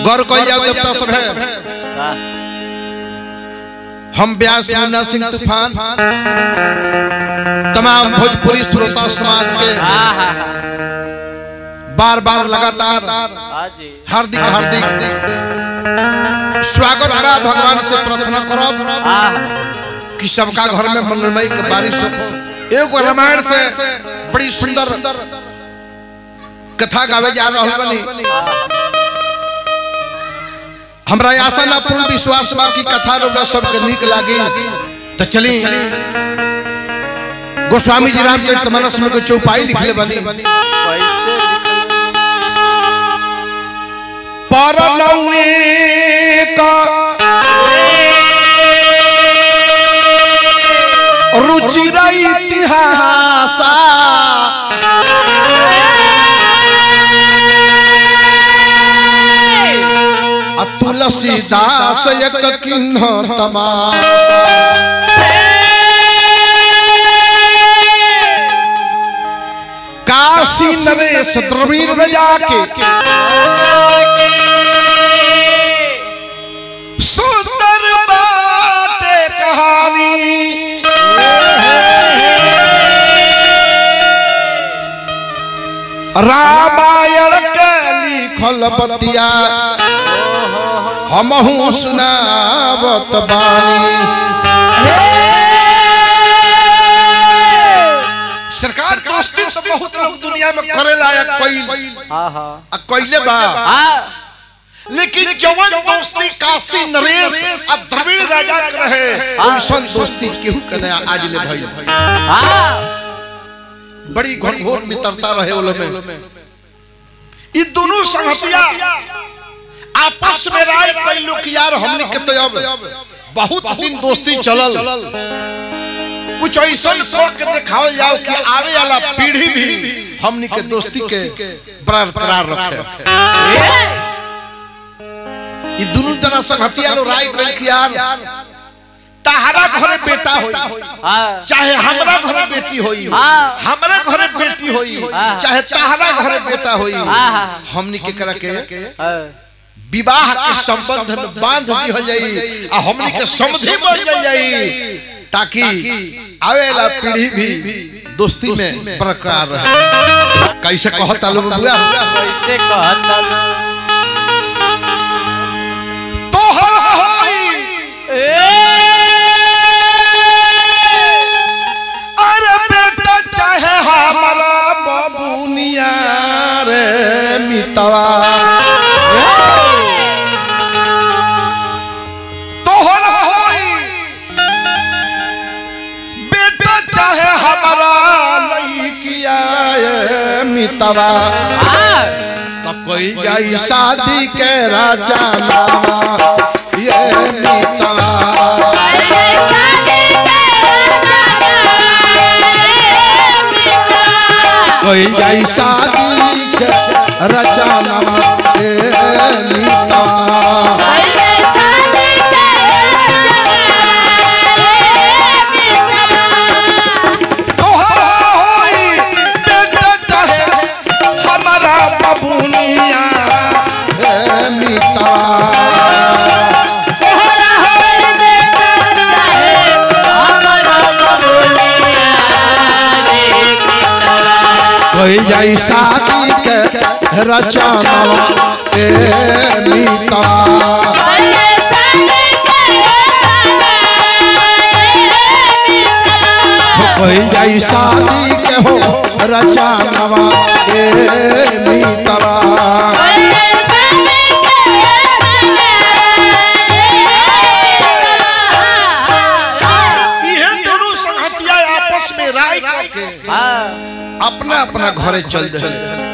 गौर कोई जाओ देवता सब है वाह हम व्यास मुन्ना सिंह तूफान तमाम भोजपुरी श्रोता समाज के हाँ हाँ हाँ बार बार लगातार हाँ जी हार्दिक हार्दिक स्वागत बा भगवान से प्रार्थना करब हाँ कि सबका घर में मंगलमय के बारिश हो एगो रामायण से बड़ी सुंदर कथा गावे जा रहल बनी हमरा आशा ना पूर्ण विश्वास बा कि कथा रउरा सबके नीक लागी तो चली गोस्वामी जी रामचरितमानस में कोई चौपाई लिखले बनी कैसे परनौए का रुचिर इतिहास आ तुलसीदास एक किन्ह तमाशा काशी नरेश द्रविड़ में जाके सुंदर बाटे कहानी रामायण के लिखल बतिया हमहू सुनावत बानी सरकार दोस्ती तो बहुत लोग दुनिया में करेला या कोई हाँ हाँ आ कोइले बा हाँ लेकिन जवन दोस्ती काशी नरेश आ द्रविड़ राजा के रहे ओइसन दोस्ती केहू के ना आज ले भइल हाँ बड़ी घनघोर मित्रता रहे ओलो में ई दोनों संगतिया आपस में राय कई लोग यार हमने के तो अब बहुत दिन दोस्ती चलल कुछ ऐसा सोच के दिखावल जाओ कि आवे वाला पीढ़ी भी हमनी के दोस्ती के बरकरार रखे ई दोनों जना संगतिया लो राय कइल कि यार तहरा घरे बेटा होई हाँ चाहे हमरा घरे बेटी होई हाँ। हमरा घरे बेटी होई हाँ। चाहे तहरा घरे बेटा होई हाँ, हाँ। हमनी के करा के हाँ विवाह के संबंध में बांध दिहल जाई आ हमनी के समधि बन जाई ताकि आवे वाला पीढ़ी भी दोस्ती में बरकरार रहे कैसे कहता लोग बुआ कैसे कहता तोहर होई अरे बेटा चाहे हमारा बबुनिया रे मितवा तोहर होई बेटा चाहे हमारा लइकिया ए मितवा हाँ तो कोई जाई शादी के राजा नामा ये मितवा कोई जाई शादी के रचनवा ए नीता तोहरा होई बेटा चाहे हमारा बबुनिया ए नीता कोई जाई शादी के रचनवा ए नीता कोई जाई शादी के हो रचनवा ए नीता ये दोनों संगतिया आपस में राय करके अपना अपना घरे चल दे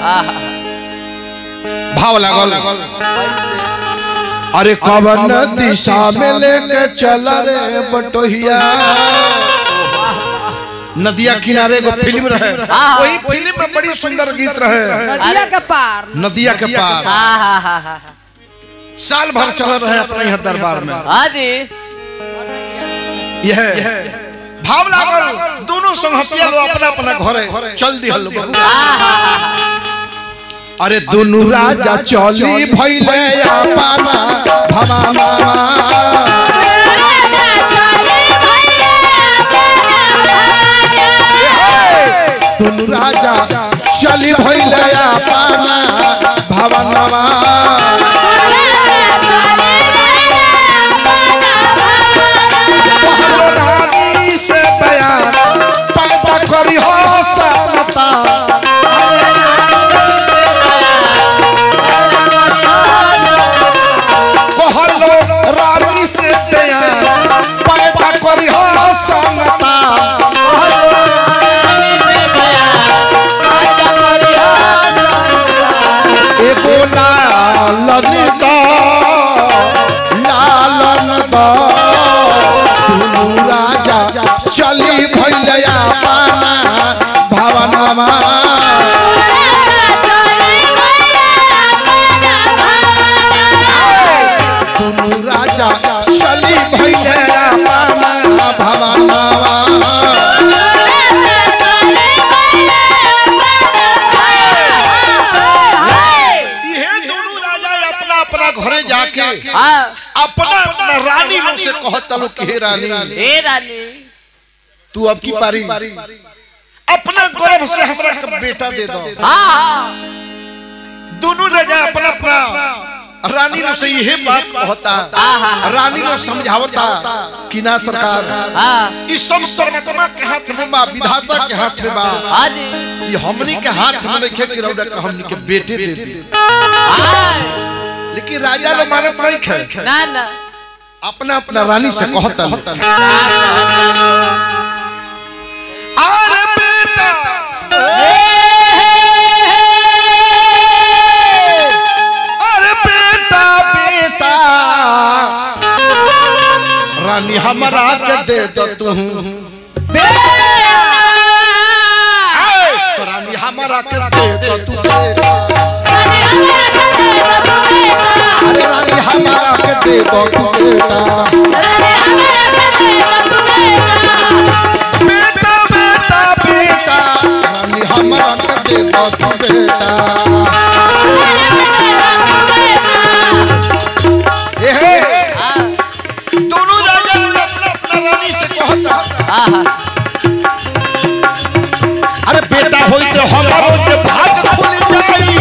भाव लागल अरे कवन दिशा में लेके चल रे बटोहिया नदिया किनारे एगो फिल्म रहे हाँ। वही फिल्म में बड़ी सुंदर गीत रहे नदिया के पार नदिया के पार साल भर चल रहे अपने यहाँ दरबार में हाँ जी यह भाव लागल दोनों संहतिया लोग अपना अपना घरे चल दिहल लोग। अरे दुनु राजा चली भैले अपना भवाना दुनु राजा चली भैले अपना भवनवा पहलो रानी से बयान पैदा करी हो समता कहलो रानी से बयान पैदा करी हो समता एगो लालन द लालन द दुनु राजा चली भैया पाना भवनमा दुनु राजा चली भैया पाना भवनमा इहे दोनों राजा अपना अपना घरे जाके हाँ अपना अपना रानी लोग से कहत लो कि हे रानी हे रानी तू अब की पारी अपना गर्भ से हमरा के बेटा दे दो हाँ हाँ दोनों राजा अपना अपना रानी लोग से यही बात कहता आहा। रानी लोग समझावता कि ना सरकार हाँ इस सब परमात्मा के हाथ में बा विधाता के हाथ में बा हाँ जी ये हमनी के हाथ में नहीं कि रौदा के हमनी के बेटे दे दे हाँ लेकिन राजा लोग मानत नहीं खे ना ना अपना अपना रानी से कहता हाँ, अरे बेटा अरे बेटा बेटा रानी हमारा के दे दो तू तो रानी हमारा के दे दो तू बेटा अरे रानी हमारा के दे दो तू बेटा बेटा बेटा बेटा रानी हमारा के दे दो तू बेटा ए हे दोनों राजा लोग अपना अपना रानी से कहता अरे बेटा होई तो हमारो के भाग खुल जाई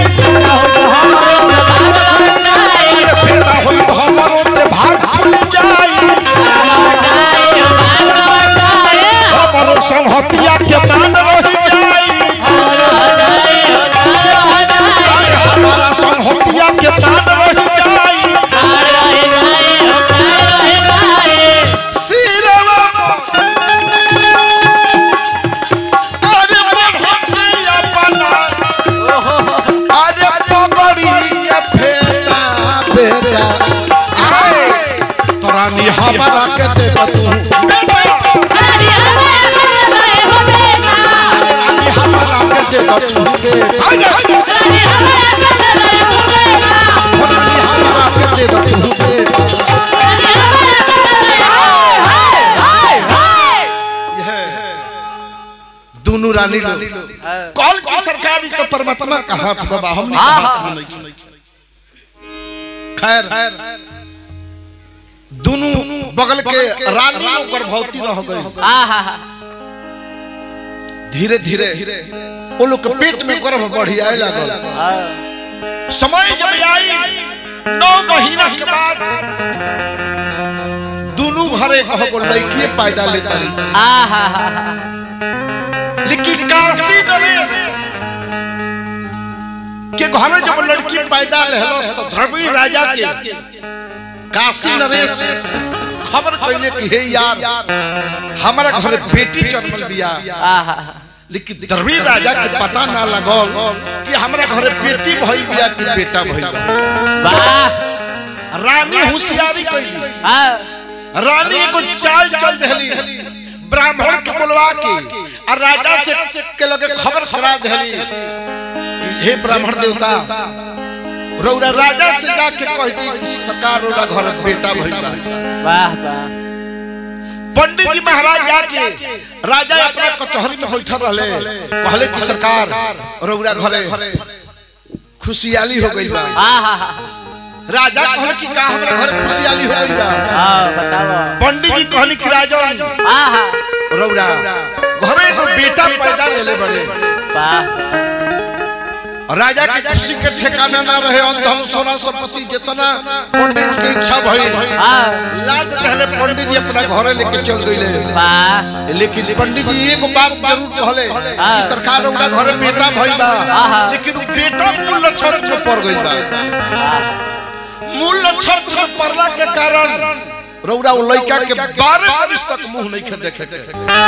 अरे बेटा होई तो हमारो के भाग खुल जाई हमारो संहतिया के मान रह जाई अरे हमारा संहतिया के मान रह जाई सिरवा अरे बढ़ते अपना अरे पगड़ी के फेटा बेटा आए तो रानी हमारा के दे दो तू बेटा रानी हमारा के दे दो तू बेटा रानी हमारा के दे दो तू बेटा दोनों रानी लोग कॉल की सरकार तो परमात्मा का हाथ बाबा हमने हाँ, हाथ हाँ। में नहीं खैर दोनों बगल के रानी लोग गर्भवती न हो गई धीरे धीरे वो लोग के पेट में गर्भ बढ़ी आए लागल समय जब आई नौ महीना के बाद दोनों घरे कहो को लड़की पैदा लेता रही लेकिन काशी नरेश के घर जब लड़की पैदा लेहलस तो द्रविड़ राजा के काशी नरेश खबर कैले कि हे यार हमारा घर बेटी जन्मल बिया लेकिन द्रविड़ राजा के पता ना लगल कि हमारा घर बेटी भई बिया कि बेटा भई बा। रानी होशियारी कैली रानी एगो चाल चल दहली ब्राह्मण के बुलवा के और राजा से के लगे खबर करा दहली कि हे ब्राह्मण देवता रौरा राजा से जाके कह दी कि सरकार रौरा घर बेटा भइल बा पंडित जी महाराज जाके राजा अपना कचहरी में बैठल रहले कहले कि सरकार रौरा घरे खुशियाली हो गई बा हाँ हाँ हाँ राजा कहल कि का हमरा घर खुशियाली हो गई बा हाँ बताओ पंडित जी कहली कि राजन हाँ हाँ रौरा घरे एगो बेटा पैदा लेले बड़े वाह राजा के खुशी के ठिकाना ना रहे अंधन सोना संपत्ति जितना पंडित के इच्छा भइल हाँ लाद पहले पंडित जी अपना घरे लेके चल गईले वाह लेकिन पंडित जी एगो बात जरूर कहले हाँ। कि सरकार हमरा घरे बेटा भइल बा हाँ। लेकिन उ बेटा मूल नक्षत्र में पड़ गइल बा वाह मूल नक्षत्र में पड़ला के कारण रौरा वो लड़का के 12 वर्ष तक मुंह नहीं खे देखे के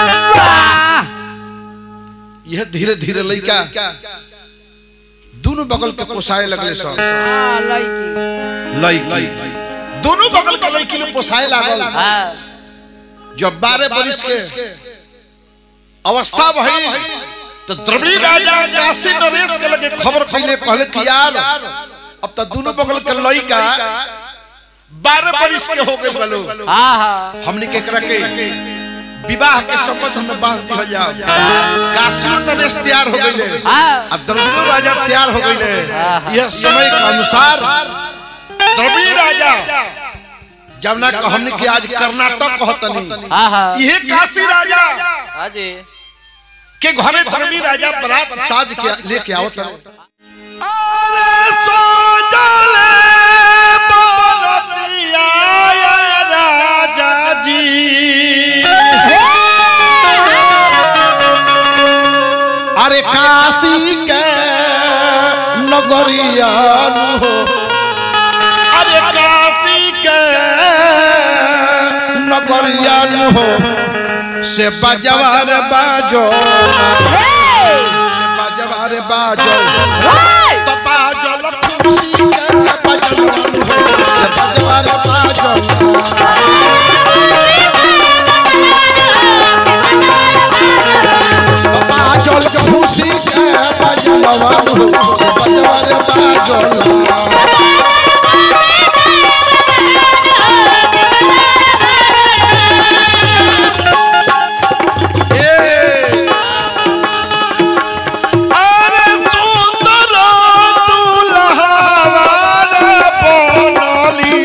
यह धीरे धीरे लड़का दोनों बगल के पोसाए लगले सब हाँ लड़की लड़की दोनों बगल के लड़की लोग पोसाए लागल हाँ जब बारह बरिस के अवस्था भई तो द्रविड़ी राजा काशी नरेश के लगे खबर पहले कहले कि यार अब तो दोनों बगल के लड़का बारह बरिस के हो गए बलो हाँ हाँ हमने के एकरा के विवाह के संबंध में बांध दिया जाओ काशी नरेश तैयार हो गए हाँ अब द्रविड़ो राजा तैयार हो गए हाँ। यह समय के अनुसार द्रविड़ी राजा जब ना हमने के आज कर्नाटक कहतनी हाँ हाँ यह काशी राजा हाँ जी के घरे धर्मी राजा बरात साज के लेके आओ अरे सो जले बरतिया राजा जी अरे काशी के नगरिया हो अरे काशी के नगरिया हो से बजवार बाजो से बजवार बाजो तो बाजो खुशी के बजवार हो से बजवार बाजो तो बाजो खुशी के बजवार हो से बजवार बाजो ए अरे सुंदर दुल्हार बनली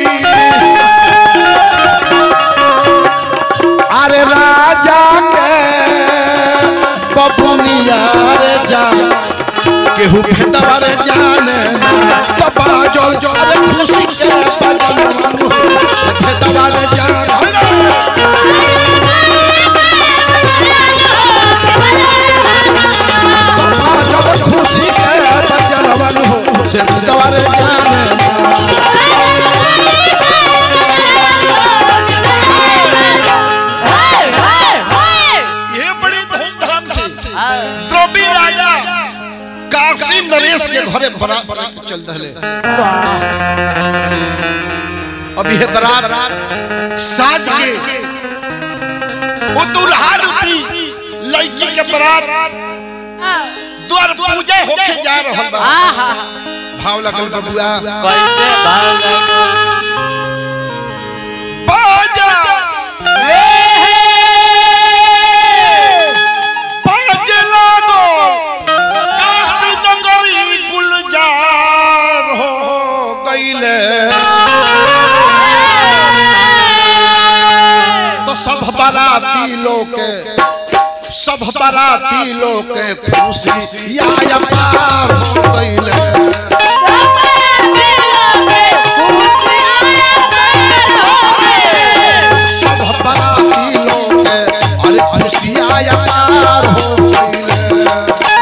अरे राजा के बबुनिया रे जा केहू भेदवार जाने ना तो बाजो जो अरे खुशी के बजवान से भेदवार जाने जब खुशी के बजरवन हो से दवारे जाने ये बड़ी धूमधाम से द्रौपदी राजा काशी नरेश के घरे बरात बरात चल दहले अब यह बरात साज के वो दुल्हा रूपी लड़की के बरात द्वार पूजा होके जा रहल बा हाँ हाँ भाव लगल बबुआ कैसे भाग बाजा बाजे लागो काशी नगरी गुलजार हो गईले तो सब बाराती लोग के सब बाराती लोग के खुशी या पार हो गईले सब बाराती लोग के अरे खुशिया या पार हो गईले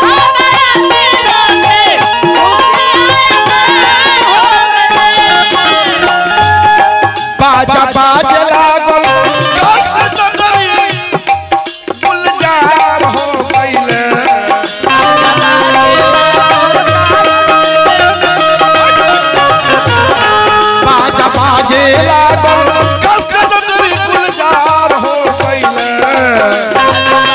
बाजा बाजे लागल काशी नगरी गुलजार हो गईले बाजा बाजे लागल काशी नगरी गुलजार हो गईले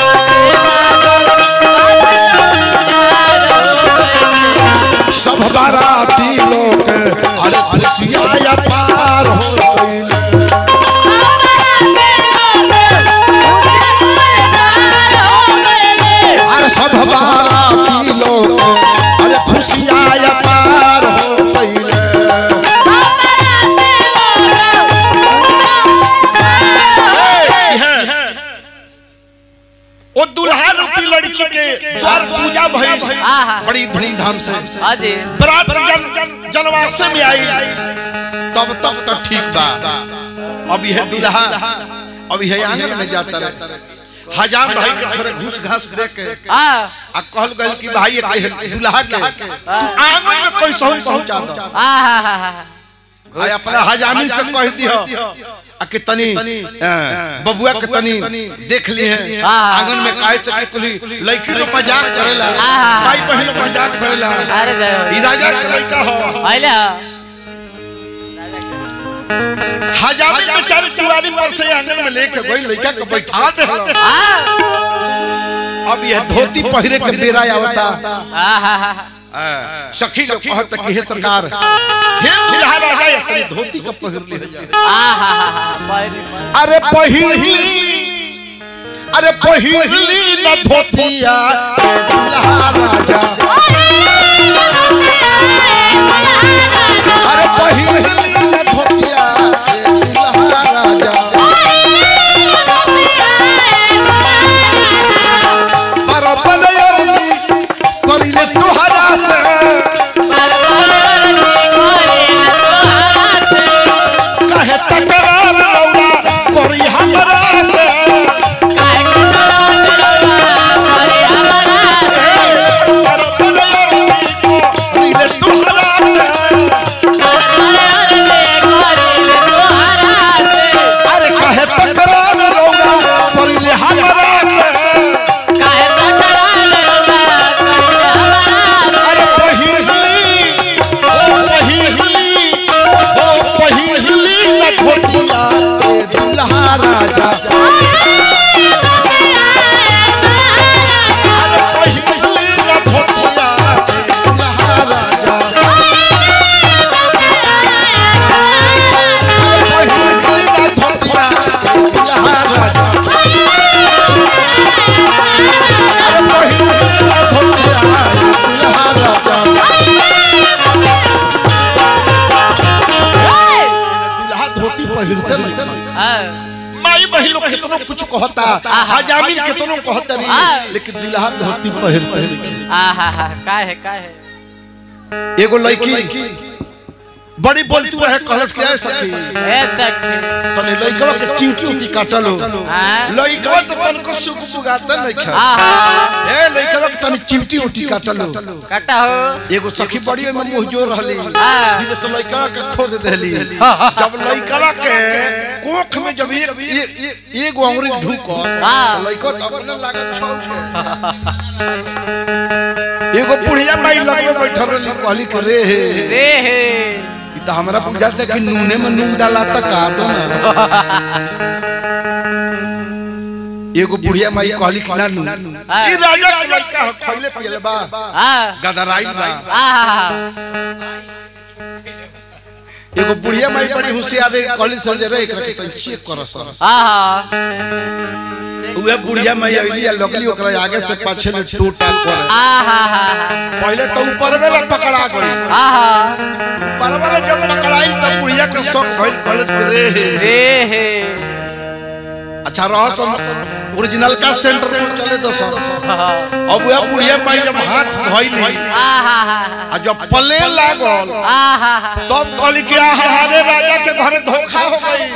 सब बाराती लोग अरे खुशिया या पार हो गईले अरे सब बाराती लोग अरे खुशिया या पार बड़ी धूमधाम से हाँ जी बरात जन जनवासे में आई तब तक तो ठीक बा अब यह दुल्हा अब यह आंगन में जाता रहे हजाम भाई के थोड़े घूस घास दे के हाँ आ कहल गल कि भाई ये कहे दुल्हा के तू आंगन में कोई सहन पहुंचा दो हाँ हाँ हाँ हाँ आ अपना हजामिन से कह दियो आ कि तनी अ, बबुआ के तनी देख ली है हाँ। आंगन में काहे से कि तुली लड़की लोग मजाक करेला हाँ। भाई बहन लोग मजाक करेला अरे जय हो ई राजा के लड़का हो पहले हजामिन बेचारे चुवारी पर से आंगन में लेके गई लड़का के बैठा दे हाँ अब यह धोती पहिरे के बेरा आवता हाँ हाँ हाँ अ, सखी लोग कहत कि हे सरकार हे दुल्हा राजा ये तनी धोती के पहिर ले जा हाँ हाँ हाँ हाँ पहले अरे पहिली अरे पहिली न धोतिया ए दुल्हा राजा अरे पहिली न धोतिया ए दुल्हा राजा पर बनयरी करिले तुहरा से कहे तकरार लौरा करी हमरा से पर बनयरी करिले तुहरा से अरे कहे तकरार लौरा करिले हमरा से अरे पहिली ओ पहिली ओ पहिली न धोतिया ए दुल्हा राजा अरे पहिली न धोतिया ए दुल्हा राजा अरे पहिली न धोतिया ए दुल्हा राजा अरे पहिली न धोतिया ए दुल्हा राजा दुल्हा धोती पहिरते नहीं माई बहन लोग कितनो कुछ कहता हजामिन कितनो कहता हाँ। नहीं लेकिन दुल्हा धोती पहिरते नहीं का है का है एगो लड़की बड़ी बोलती रहे कहलस के ऐ सखी ए सखी तने लड़कवा के चींटी उटी काटलो हाँ लड़कवा तो तनको सुख सुगाता नहीं खा हाँ ए लड़कवा के तने चिमटी उटी काटलो कटा हो एगो सखी बड़ी में मुंह जोर रहली हाँ। धीरे से लड़कवा के खोद देली जब लड़कवा के कोख में जब एक ए- ए- एगो अंगुरी ढूको हाँ। तो लड़कवा तो अपने लागत छौ के एगो बुढ़िया माई लगे बैठल रहली कहली के रे हे रे हे ई तो हमरा बुझाता कि नूने में नून डाला तक आ दो ना एगो बुढ़िया माई कहली कि ना नून हाँ। ई राजा के लड़का हो खइले पियले बा हाँ गदराई बा हाँ एगो बुढ़िया माई बड़ी होशियार है कहली सर जे रे एकरा के तन चेक कर सर हाँ उहे बुढ़िया माई आइली आ लगली ओकरा आगे से पाछे में टूटा करे पहले तो ऊपर में पकड़ा गई ऊपर वाला जब पकड़ाई तब बुढ़िया के शौक भइल कॉलेज के रे हे अच्छा रहो सब ओरिजिनल का सेंटर पर चले दो सब अब वह बुढ़िया माई जब हाथ धोइली आ जब पले लागल तब कहली कि हमारे राजा के घर धोखा हो गई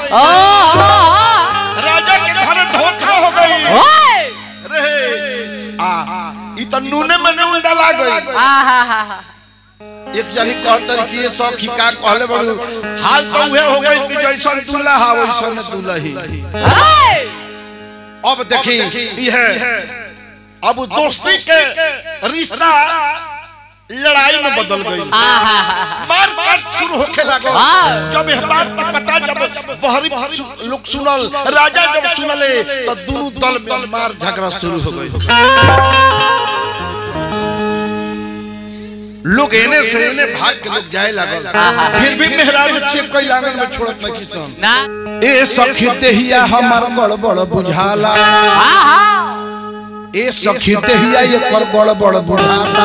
राजा के घर धोखा हो गई रे आ ई तो नूने में नून डाला गई एक जनी कहतर कि ये सौ खिका कहले बड़ू हाल तो उहे हो गई कि जैसन दूल्हा वैसन दुल्ही अब देखी यह अब दोस्ती के रिश्ता लड़ाई में बदल गई मार काट शुरू होखे लागल हाँ। जब यह बात का पता जब बहरी सु- लोग सुनल राजा जब सुनले तो दोनों दल में मार झगड़ा शुरू हो गई लोग एने से एने भाग के लोग जाए लागल फिर भी मेहरारू चेक कई लागल में छोड़त नहीं सन ए सखी देहिया हमर बड़ बड़ बुझाला ए सखी देहिया एकर बड़ बड़ बुझाला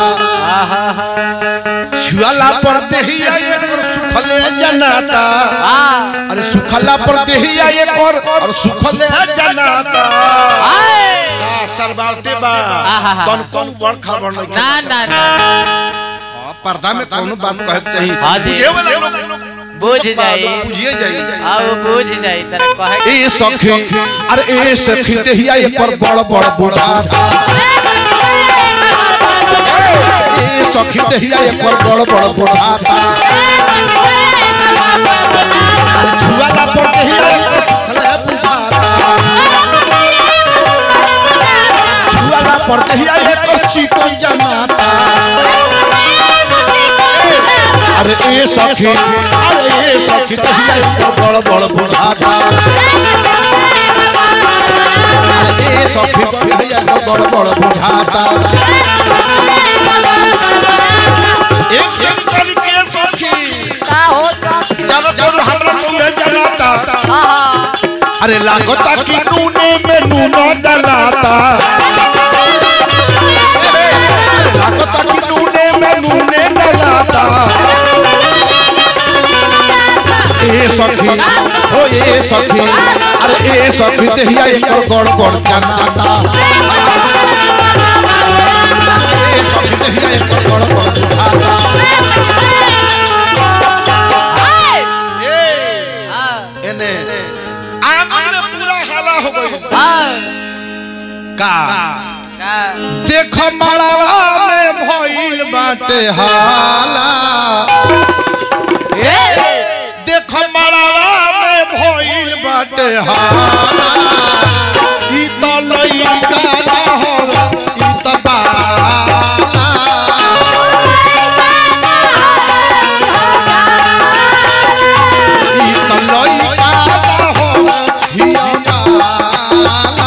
छुआला पर देहिया एकर सुखले जनाता अरे सुखला पर देहिया एकर और सुखले जनाता का सरबावटे बा आहा। तन कौन बड़ खबर नहीं ना ना ना हाँ, पर्दा में कोनो बात कहे के चाहिए हाँ जी। बुझे वाला लोग बुझ जाई बुझिए जाइए आओ बुझ जाई तेरा कहे ए सखी अरे ए सखी देहिया ये पर बड़ बड़ बुढ़ाता ए सखी देहिया ये पर बड़ बड़ बुढ़ाता अरे छुआला पर देहिया ये पर खले बुढ़ाता छुआला पर देहिया ये पर चिकन जमाता अरे ए सखी अरे ए सखी देहिया ये पर बड़ बड़ बुढ़ाता अरे ए सखी देहिया ये पर बड़ बड़ बुढ़ाता एक एक कली के सखी का हो सब चलो चलो हमरा तुम्हें जलाता आहा अरे लागता कि नूने में नूना डलाता अरे लागता कि नूने में नूने डलाता ए सखी ओ ए सखी अरे ए सखी देहिया एकर गड़बड़ जनाता ए सखी देहिया एकर गड़बड़ बुझाता ए हाँ एने आंगन में पूरा हाला हो गई हाँ का का देख मड़वा में भइल बाटे हाला देख मड़वा में भइल बाटे हाला ई त लइका ना हो ई त बाला ई त लइका ना हो हिया बाला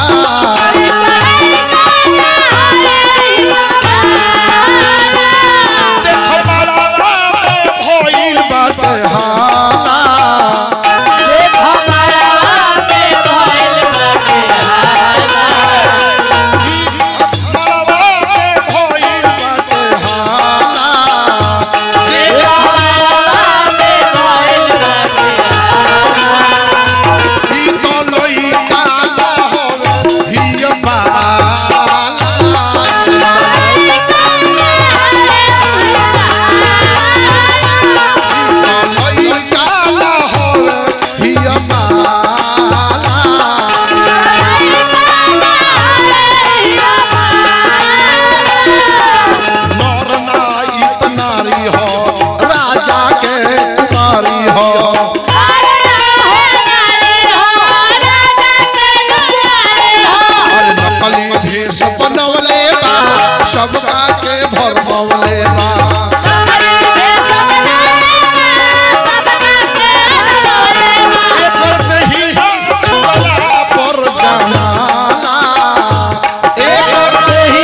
देख मड़वा में भइल बाटे हाला देखो मरवा पे भइल बाटे हाला मड़वा में भइल बाटे हाला देखो मरवा पे भइल बाटे हाला ई तो लइका ना होवे हिय बाला ई तो लइका ना होवे हिय बाला नर नाई त नारी हो राजा के कुमारी हो अरे नकली भेष बनवले बा सबका के भरमवले बा एकर देहिया छुअला पर जमाना एकर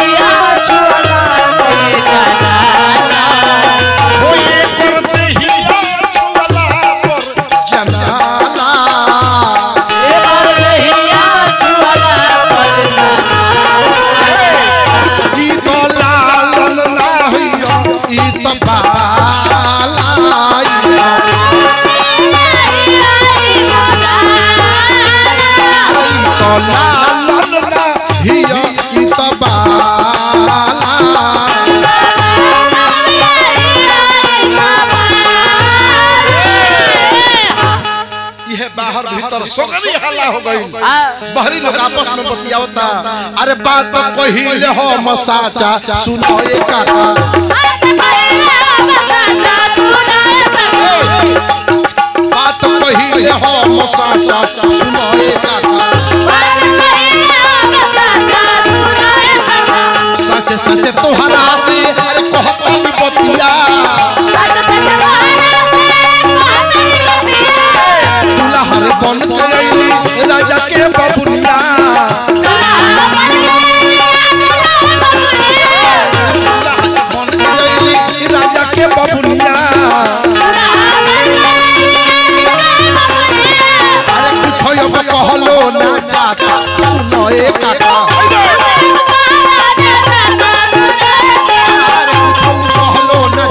हो एकर देहिया छुअला पर जनाला ई तो लालन ना होइयो ई तो बाला आइया ई तो लालन ना हियो ई तो बाला यह बाहर भीतर सगरी हल्ला हो गई बाहरी लोग आपस में बतियावता अरे बात कहिले हो मसाचा सुनो ए काका बात कहिले हो मसाचा सुनो ए काका सच सच तोहरा से अरे कहता भी बतिया दुल्हर बन के अइली राजा के बबुनिया दुल्हर बन के अइली राजा के बबुनिया अरे कुछ अब कहलो ना जाता सुनो ए काका अरे कुछ कहलो ना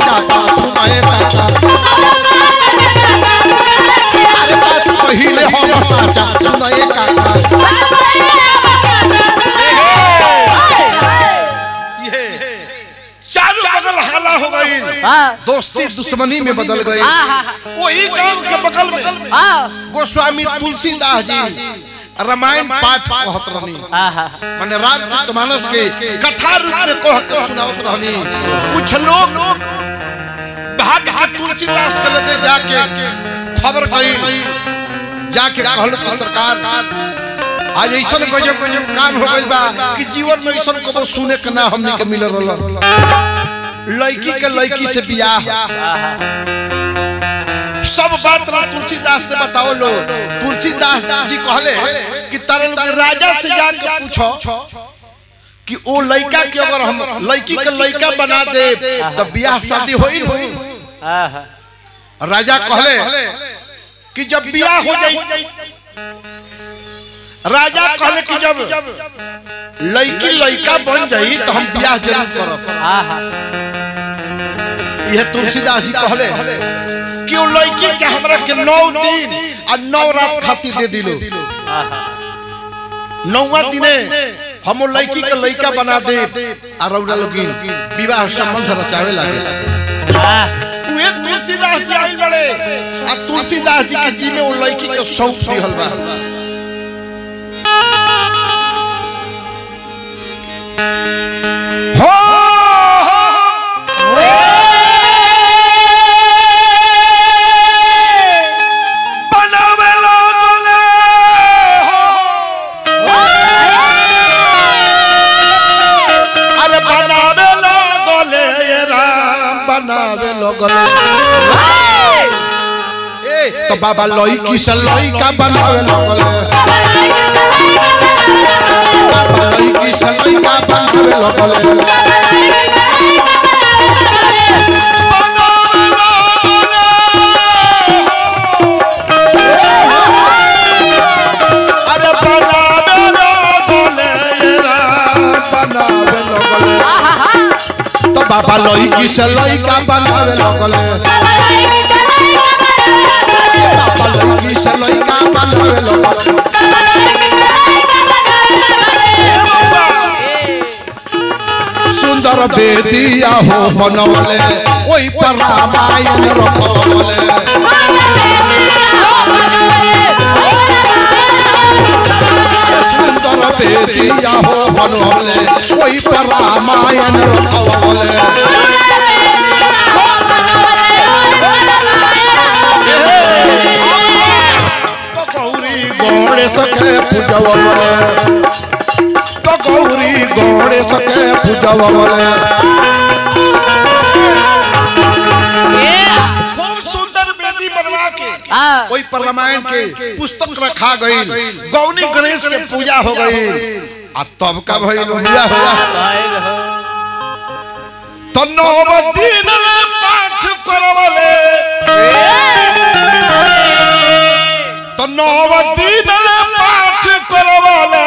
दोस्ती दुश्मनी में बदल गई आहा वही गांव के बगल में हाँ गोस्वामी तुलसीदास जी रामायण पाठ कहत रहनी आहा माने रामचरितमानस के कथा रूप में कह के सुनावत रहनी कुछ लोग भाग के तुलसीदास के लगे जाके खबर गई जाके कहल कि सरकार आज ऐसा गजब गजब काम हो गइल बा कि जीवन में ऐसा कबो सुने के ना हमनी के मिल रहल लड़की के लड़की से बियाह सब बात ना तुलसीदास से बताओ लो तुलसीदास जी कहले कि तरल के राजा से जाके पूछो कि ओ लड़का के अगर हम लड़की के लड़का बना दे तो बियाह शादी होई होई आहा राजा कहले कि जब बियाह हो जाई राजा कहले कि जब लड़की लड़का बन जाई तो हम बियाह जरूर करब आहा यह तुलसीदास जी कहले कि ओ लड़की के हमरा के नौ दिन आ नौ रात खातिर दे दिलो आहा नौवा दिने हम ओ लड़की के लड़का बना दे आ रौरा लोगिन विवाह संबंध रचावे लागे आहा उहे तुलसीदास जी आइल बड़े आ तुलसीदास जी के जी में ओ लड़की के सौंप दिहल बा हो बनावे लगले हो अरे बनावे लगले ये राम बनावे लगले ए तो बाबा लड़की से लड़का बनावे लगले बाबा लड़की से लड़का बनावे लगले अरे बनावे लगले ये राम बनावे लगले तो बाबा लड़की से लड़का बनावे लगले बाबा लड़की से लड़का बनावे लगले सुंदर बेदिया हो बनवले ओई पर रामायण रखवले सुंदर बेदिया हो बनवले ओई पर रामायण रखवले तो गौरी गणेश के पूजवले तो गौरी गणेश के पूजवले खूब सुंदर बेदी बनवा के आहा ओई पर रामायण के पुस्तक रखा गई गौनी गणेश के पूजा हो गई आ तब का भइल बिया हुआ भाई हो तो नव दिन ले पाठ करवले तो नव दिन ले पाठ करवले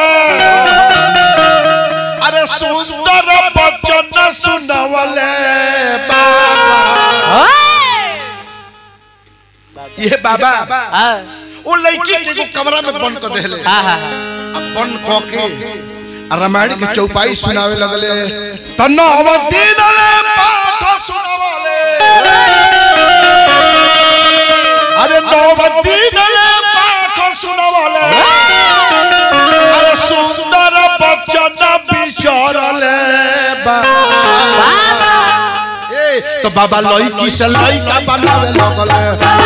अरे सुंदर बचन सुनवले बाबा ये बाबा आहा वो लड़की के एगो कमरा में बंद कर देले आहा अब बंद क के आ रामायण के चौपाई सुनावे लगले त नव दिन ले पाठ सुनावले अरे नव दिन ले पाठ सुनावले अरे सुंदर बचन बिचरले बाबा ए तो बाबा लड़की से लड़का बनावे लगले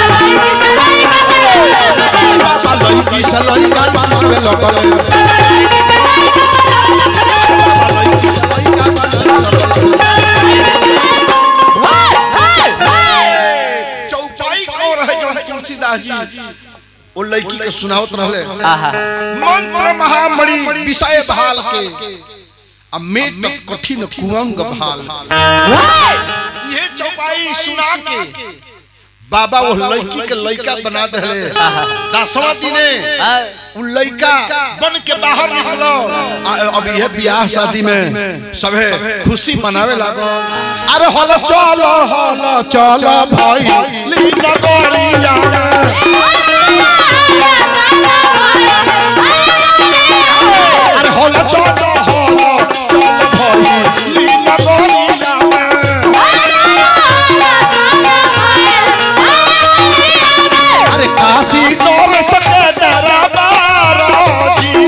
बाबा लड़की से लड़का बनावे लगले बाबा लड़की से लड़का बनावे लगले चौपाई कौन रहे जो तुलसीदास जी वो लड़की के सुनावत रहले आहा मंत्र महामणि विषय भाल के आ मेट कठिन कुंग भाल ये चौपाई सुना के बाबा वो लड़की के लड़का बना देले दसवा दिने आहा उ लड़का बन के बाहर निकलो आ अब यह ब्याह शादी में सबे खुशी मनावे लागो अरे हल चलो हल चलो भाई लीना गोरिया अरे हल चलो हल चलो भाई लीना गोरिया नौर सके दरबार जी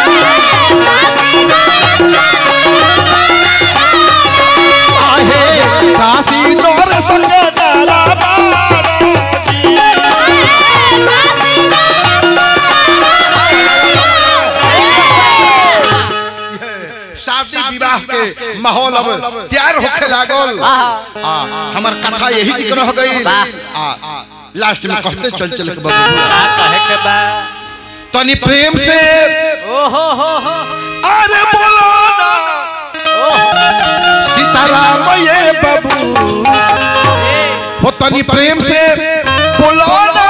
आहे काशी नौर सके दरबार जी शादी विवाह के माहौल अब तैयार होखे लागल आ हमर कथा यही जिक्र हो गई आ लास्ट में कहते चल चल के बाबू का कहे के बा तनी प्रेम से ओ हो हो हो अरे बोलो ना ओ सीताराम ये बाबू हो तनी प्रेम से बोलो ना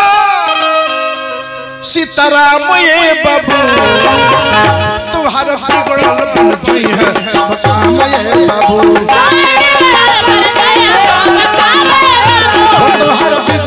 सीताराम ये बाबू तुम्हारा बिगड़ल बन गई है सब काम ये बाबू हो तुम्हारा बिगड़ल